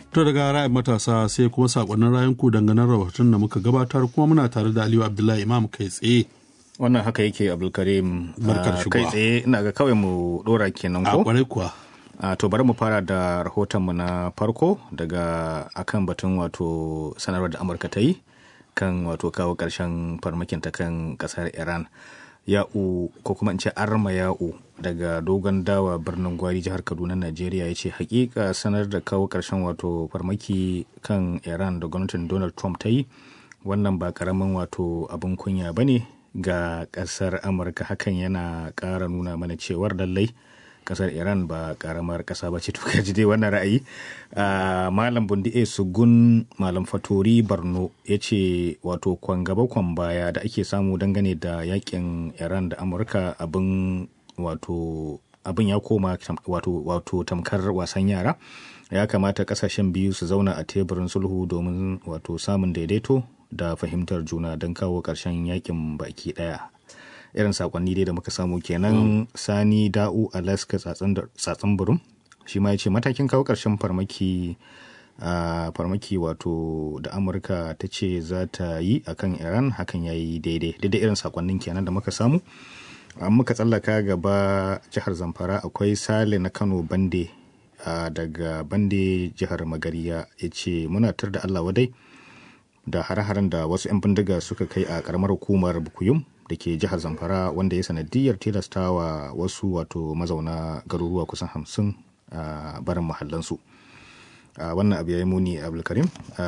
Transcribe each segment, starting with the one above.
To daga ra'ayin matasa sai kuma sakonnin rayanku dangane rahoton da muka gabatar kuma muna tare da Aliyu Abdullahi Imam kai tsaye. wannan haka yake abdulkarim Barkar Ah, shigowa. kai tsaye ina ga kawai mu dora kenan A ko kwarai kuwa. Ah, to bari mu fara da rahotonmu na farko daga akan batun wato sanarwar da amurka ta yi kan wato kawo ƙarshen farmakin ta kan ƙasar iran ya'u ko kuma in ce arma ya'u daga dogon dawa birnin gwari jihar kaduna najeriya ya ce hakika sanar da kawo ƙarshen wato farmaki kan iran da gwamnatin donald trump ta yi wannan ba karamin wato abin kunya ba ne ga ƙasar amurka hakan yana ƙara nuna mana cewar lallai kasar iran ba karamar kasa ba ce to kaji dai wannan ra'ayi Ah, malam bundi a sugun malam fatori barno ya ce wato kwan gaba kwan baya da ake samu dangane da yakin iran da amurka abin wato abin ya koma tam- wato wato tamkar wasan yara ya kamata kasashen biyu su zauna a teburin sulhu domin wato samun daidaito da fahimtar juna don kawo ƙarshen yakin baki ɗaya irin sakonni dai da muka samu kenan sani da'u alaska tsatsan burum shi ma ya ce matakin kawo ƙarshen farmaki a farmaki wato da amurka ta ce za ta yi a kan iran hakan ya yi daidai daidai irin sakonnin kenan da muka samu an muka tsallaka gaba jihar zamfara akwai sale na kano bande a daga bande jihar magariya ya ce muna tar da allah wadai da hare-haren da wasu 'yan bindiga suka kai a karamar hukumar bukuyum da ke jihar zamfara wanda ya sanadiyar tilastawa wasu wato mazauna garuruwa kusan hamsin a barin mahallansu a wannan abu ya yi muni abdulkarim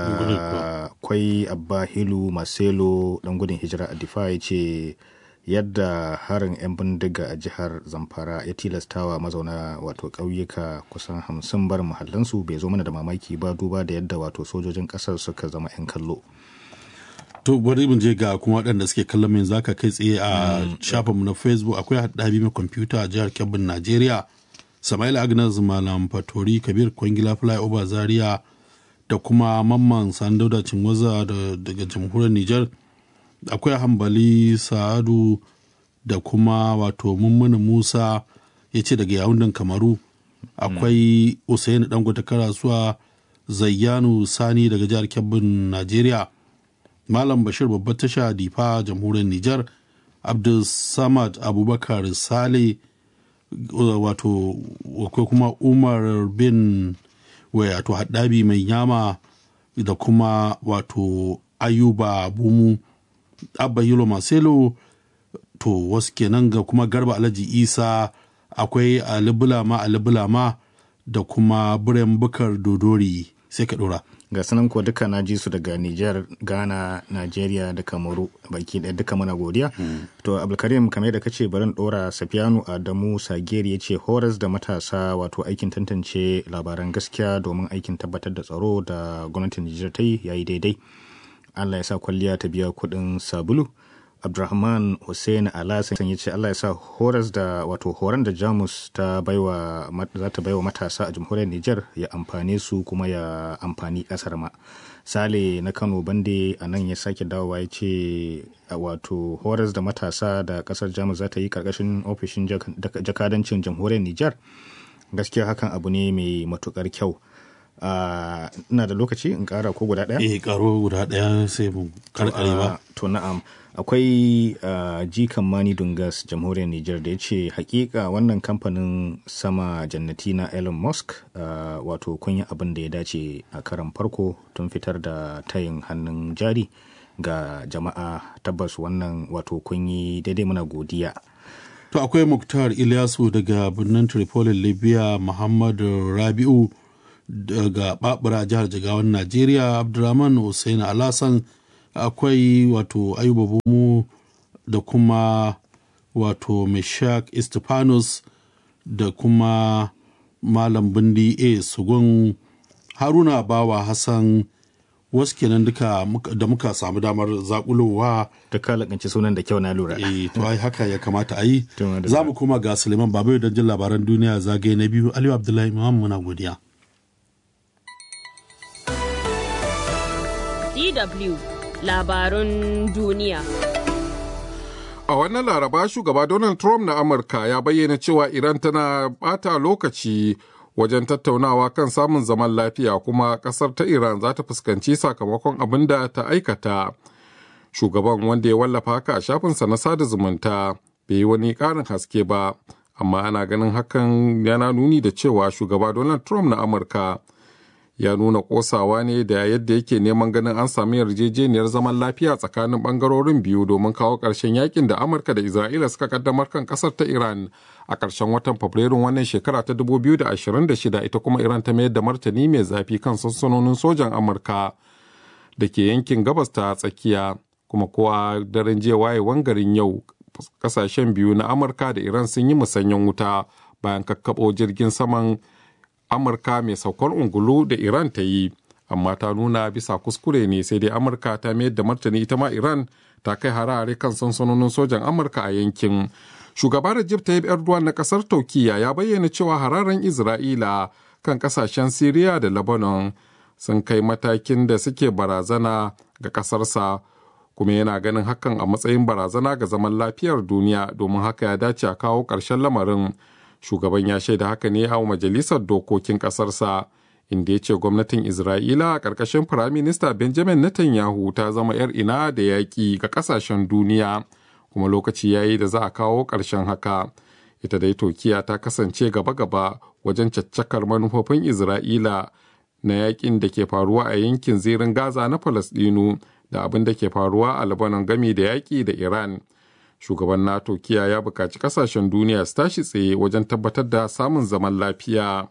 akwai abba hilu marcelo dan gudun hijira a difa ya ce yadda harin 'yan bindiga a jihar zamfara ya tilastawa mazauna wato ƙauyuka kusan hamsin barin mahallansu bai zo mana da mamaki ba duba da yadda wato sojojin ƙasar suka zama 'yan kallo To bari mu je ga kuma waɗanda suke kallon min zaka kai tsaye a shafinmu na Facebook akwai haɗabi mai kwamfuta a jihar Kebbin Najeriya. Samail Agnes Malam Fatori Kabir Kwangila Flyover Zaria da kuma Mamman Sandauda Cinwaza da- daga jamhuriyar Nijar. Akwai Hambali Sa'adu da kuma wato Mummuni Musa ya ce daga yawundan Kamaru. Akwai Usaini Dangote Karasuwa Zayyanu Sani daga jihar Kebbin Najeriya. Malam Bashir babbar tasha Difa jamhuriyar Nijar, Abdul Samad Abubakar Sale wato akwai kuma Umar bin wato haddabi mai yama da kuma wato Ayuba Bumu Abba Yilo Marcelo to wasu kenan ga kuma Garba Alhaji Isa akwai Ali Bulama Ali Bulama da kuma Biren Bukar Dodori sai ka dora. ga sanan ko duka na ji su daga Nijar, Ghana, Najeriya da Kamaru baki ɗaya duka muna godiya. To Abdulkarim kamar da kace barin ɗora Safiyanu Adamu Sageri ya ce horas da matasa wato aikin tantance labaran gaskiya domin aikin tabbatar da tsaro da gwamnatin Nijar ta yi yayi daidai. Allah ya sa kwalliya ta biya kuɗin sabulu. Abdulrahman Hussein Alasan ya ce Allah ya sa horas da wato horon da Jamus ta baiwa mat- za ta baiwa matasa a jamhuriyar Nijar ya amfane su kuma ya amfani kasar ma. Sale na Kano Bande a nan ya sake dawowa ya ce a wato horas da matasa da kasar Jamus za ta yi karkashin ofishin jak- dak- jakadancin jamhuriyar Nijar. Gaskiya hakan abu ne mai matukar kyau. Ah, ina da lokaci in kara ko guda ɗaya? Eh karo guda ɗaya sai mu karkare ba. Ah, to na'am akwai ah, jikan mani dungas jamhuriyar niger da ya ce hakika wannan kamfanin sama jannati na elon musk ah, wato kun yi abin da ya dace a karan farko tun fitar da tayin hannun jari ga jama'a tabbas wannan wato kun yi daidai muna godiya To akwai Muktar Ilyasu daga birnin Tripoli Libya, Muhammadu Rabi'u daga Babura jihar Jigawan Najeriya, Abdurrahman Hussein Alasan akwai wato Ayuba Bumu da kuma wato Meshak Istifanus da kuma Malam Bindi A. Sugun Haruna Bawa Hassan wasu kenan duka muka- da muka samu damar zakulowa duka lakanci sunan da kyau na lura eh to ai haka ya kamata a yi To, madalla. za mu koma ga suleiman babayo don jin labaran duniya zagaye na biyu aliyu abdullahi imam muna godiya DW labarun duniya. A wannan laraba shugaba Donald Trump na Amurka ya bayyana cewa Iran tana bata lokaci wajen tattaunawa kan samun zaman lafiya kuma ƙasar ta Iran za ta fuskanci sakamakon abin da ta aikata. Shugaban wanda ya wallafa haka a shafinsa na sada zumunta bai yi wani ƙarin haske ba, amma ana ganin hakan yana nuni da cewa shugaba Donald Trump na Amurka ya nuna ƙosawa ne da yadda yake neman ganin an sami yarjejeniyar zaman lafiya tsakanin ɓangarorin biyu domin kawo ƙarshen yakin da Amurka da Isra'ila suka kaddamar kan ƙasar ta Iran a ƙarshen watan Fabrairun wannan shekara ta 2026 ita kuma Iran ta mayar da martani mai zafi kan sansanonin sojan Amurka da ke yankin gabas ta tsakiya kuma kowa daren jiya wayewan garin yau kasashen biyu na Amurka da Iran sun yi musanyen wuta bayan kakkaɓo jirgin saman Amurka mai saukar ungulu da Iran ta yi, amma ta nuna bisa kuskure ne sai dai Amurka ta mayar da martani ita ma Iran ta kai harare kan sansanonin sojan Amurka a yankin. Shugaba Recep Tayyip Erdogan na kasar Turkiyya ya bayyana cewa hararen Isra'ila kan kasashen Siriya da Lebanon sun kai matakin da suke barazana ga kasarsa kuma yana ganin hakan a matsayin barazana ga zaman lafiyar duniya domin haka ya dace a kawo ƙarshen lamarin. shugaban ya shaida haka ne a majalisar dokokin ƙasarsa inda ya ce gwamnatin isra'ila a ƙarƙashin firaminista benjamin netanyahu ta zama 'yar ina da yaƙi ga ƙasashen duniya kuma lokaci ya yi da za a kawo ƙarshen haka ita dai turkiya ta kasance gaba-gaba wajen caccakar manufofin isra'ila na yaƙin da ke faruwa a yankin zirin gaza na falasɗinu da abin da ke faruwa a lebanon gami da yaƙi da iran shugaban nato kiya ya buƙaci ƙasashen duniya su tashi tsaye wajen tabbatar da samun zaman lafiya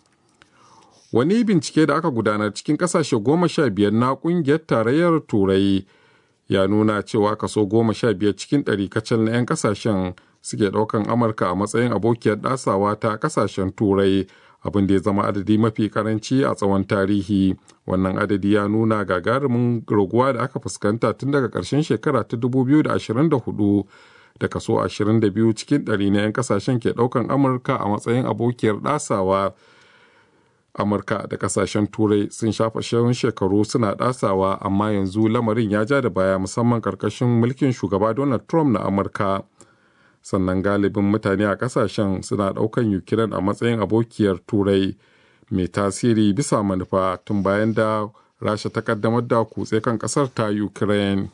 wani bincike da aka gudanar cikin ƙasashe goma sha biyar na ƙungiyar tarayyar turai ya nuna cewa kaso goma sha biyar cikin ɗari kacal na 'yan ƙasashen suke ɗaukan amurka a matsayin abokiyar ɗasawa ta ƙasashen turai abin da ya zama adadi mafi karanci a tsawon tarihi wannan adadi ya nuna gagarumin raguwa da aka fuskanta tun daga ƙarshen shekara ta 2024 da kaso 22 cikin ɗari na 'yan kasashen ke ɗaukan amurka a matsayin abokiyar ɗasawa amurka da kasashen turai sun shafa shirin shekaru suna ɗasawa amma yanzu lamarin ya ja da baya musamman ƙarƙashin mulkin shugaba donald trump na amurka sannan galibin mutane a kasashen suna ɗaukan ukraine a matsayin abokiyar turai mai tasiri bisa manufa tun bayan da rasha ta kaddamar da kutse kan kasar ta ukraine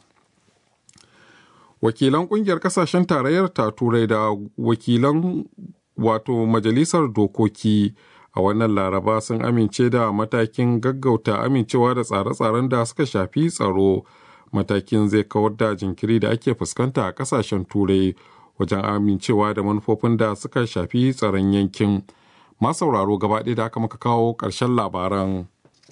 wakilan kungiyar kasashen tarayyar ta turai da wakilan wato majalisar dokoki a wannan laraba sun amince da matakin gaggauta amincewa da tsare-tsaren da suka shafi tsaro matakin zai kawar da jinkiri da ake fuskanta a kasashen turai wajen amincewa da manufofin da suka shafi tsaron yankin masauraro gaba ɗaya da aka maka kawo ƙarshen labaran.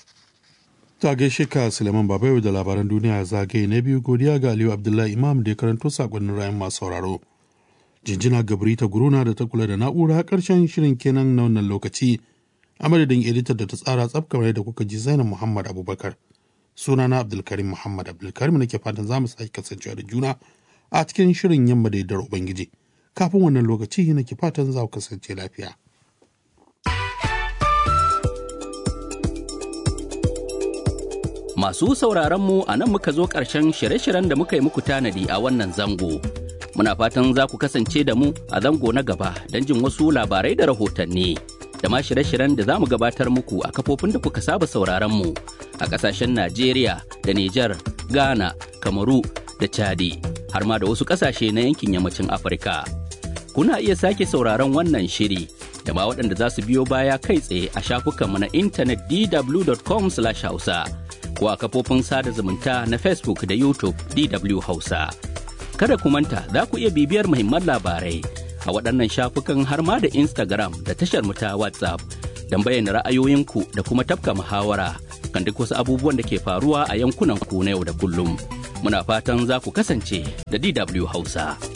ta gaishe ka suleiman babayo da labaran duniya zagaye na biyu godiya ga aliyu abdullahi imam da ya karanto sakonnin rayan masu sauraro jinjina gabri ta guruna da ta kula da na'ura ƙarshen shirin kenan na wannan lokaci a madadin editar da ta tsara tsaf kamar da kuka ji zainab muhammad abubakar sunana abdulkarim muhammad abdulkarim nake fatan za mu sake kasancewa da juna a cikin shirin yamma da yardar Ubangiji. Kafin wannan lokaci nake fatan za ku kasance lafiya. Masu sauraronmu a nan muka zo ƙarshen shirye-shiryen da muka yi muku tanadi a wannan zango. Muna fatan za ku kasance da mu a zango na gaba don jin wasu labarai da rahotanni. Da ma shirye-shiryen da za mu gabatar muku a kafofin da kuka saba sauraronmu a ƙasashen Najeriya da Nijar, Ghana, Kamaru da Chadi. har ma da wasu ƙasashe na yankin yammacin Afirka. Kuna iya sake sauraron wannan shiri da ma waɗanda za su biyo baya kai tsaye a shafukanmu na intanet dw.com/hausa ko a kafofin sada zumunta na Facebook da YouTube DW Hausa. Kada ku manta za ku iya bibiyar muhimman labarai a waɗannan shafukan har ma da Instagram da tashar mu ta WhatsApp don bayyana ra'ayoyinku da kuma tafka muhawara kan duk wasu abubuwan da ke faruwa a yankunan ku na yau da kullum. muna fatan za ku kasance da DW Hausa.